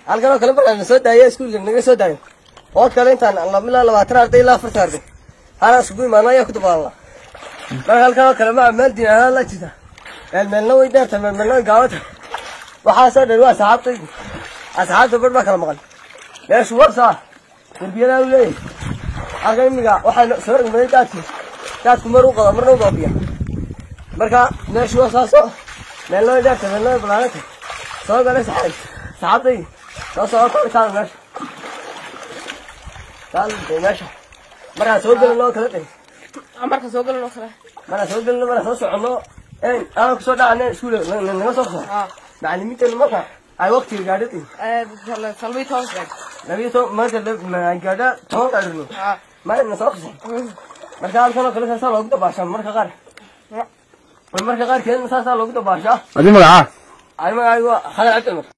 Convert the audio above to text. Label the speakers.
Speaker 1: halkan oo kale markaan soo daayo iskuulka naga soo daayo oo kale intaan laba ilaa labaatan arday ilaa afartan arday hana isugu imaano ayaa ku dabaalna marka halkan oo kale maa meel diinaanaan la jirta meel meelna way dheerta meel meelna way gaabata waxaa soo dhan waa asxaabtaydu asxaabta bar baa kala maqan meeshu warsaa derbiyadaa u leeyahay halka imiga waxaa soo ragmaday daadki daadku mar u qoda marna u baabiya marka meeshu waa saasoo meelna way dheerta meelna way balaanata soo galay saxaab saxaabtaydi soo socota kaada meesha kaada meesha markaa soo gelin oo kala dhig
Speaker 2: marka soo galan oo kale
Speaker 1: markaa soo gelin markaa soo soconno een aan kusoo dhacana iskuul naga soo soo
Speaker 2: haa
Speaker 1: macallimiinteenu marka ay waqtiga gaadhatiin
Speaker 2: salbii toban
Speaker 1: labiyo toban marka gaadha toban gaadhino
Speaker 2: haa
Speaker 1: maalina soo qasay marka halkan oo kale saasaa loogu dabaashaa marka qaar marka qaarkeedna saasaa loogu dabaashaa
Speaker 3: adi magacaa
Speaker 1: ani magacaygu waa khalid cabdi cumar